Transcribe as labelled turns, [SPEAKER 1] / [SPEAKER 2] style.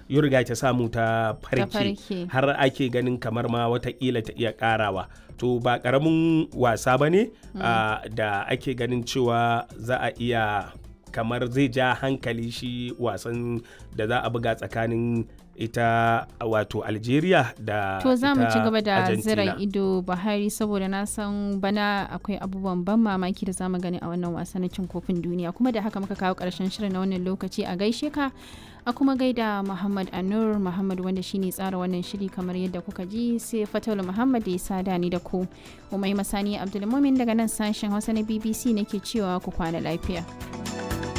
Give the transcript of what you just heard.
[SPEAKER 1] Uruguay ta samu ta farke
[SPEAKER 2] farke.
[SPEAKER 1] har ake ganin kamar ma watakila ta iya karawa to ba karamin wasa ba ne ah, da ake ganin cewa za a iya kamar zai ja hankali shi wasan da za a buga tsakanin ita wato algeria da
[SPEAKER 2] To za mu
[SPEAKER 1] ita
[SPEAKER 2] ci gaba da
[SPEAKER 1] Argentina.
[SPEAKER 2] zira ido Buhari saboda na san bana akwai abubuwan ban mamaki da zamu gani a wannan wasa na cin kofin duniya kuma da haka muka kawo karshen shirin na wannan lokaci a gaishe ka a kuma gaida Muhammad Anur Muhammad wanda shine tsara wannan shiri kamar yadda kuka ji sai Fataulu Muhammad da ya sada ni da ku Umai Masani Abdulmumin daga nan sashen Hausa na BBC nake cewa ku kwana lafiya.